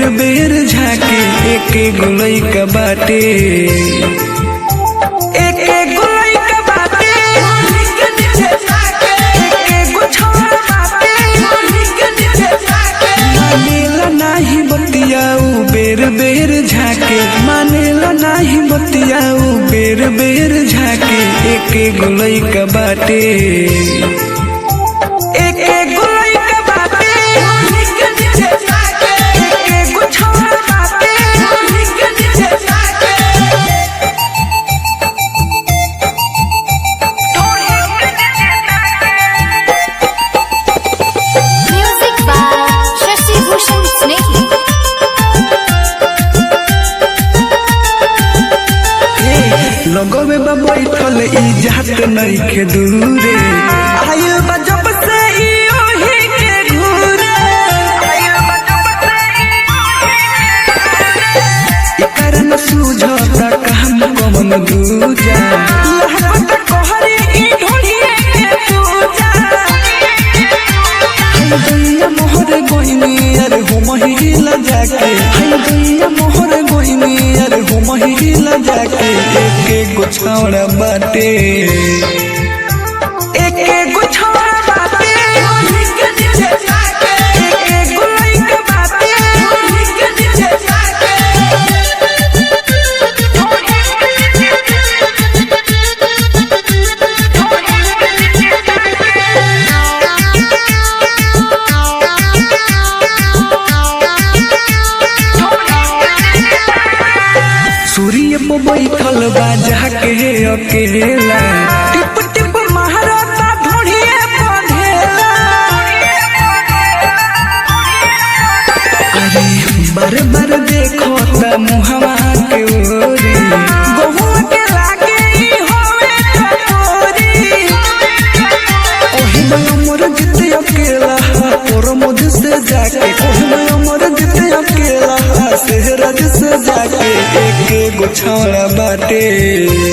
बेर बेर झाके एके गुलई का बाटे एके गुलई का बाटे एके गुछवा बाटे मानेला नाही बतियाऊ बेर बेर झाके मानेला नाही बतियाऊ बेर बेर झाके एके गुलई का बाटे एके गुलई का बाटे एके गुछवा बाटे Music by Shashi Bhushan Snehhi. लगवे बा बैठल ई जात नइखे दूरे आयु बा जब से ई ओही के घूरे आयु बा जब से ई कारण सूझता काम कमन दूजा लहबत कहरी ई ढोलिए के पूजा हाय दैया मोहर गोइनी अरे हो महिला जाके हाय दैया मोहर गोइनी अरे हो महिला जाके एके गुछौड़ा बाटे एके गुछौड़ा बाटे एके गुलई के बाटे सूर्य पे बैठल बा जाके अकेला टिप टिप महाराता ढोढ़िए बंधेला अरे बार बार देखो त मुहवा के ओरी गहुआ के लागे ई होवे टपोरी ओही में अमर जिते अकेला तोर मुझ से जाके ओही में अमर जिते अकेला सेहराज से जाके एके गुछौड़ा बाटे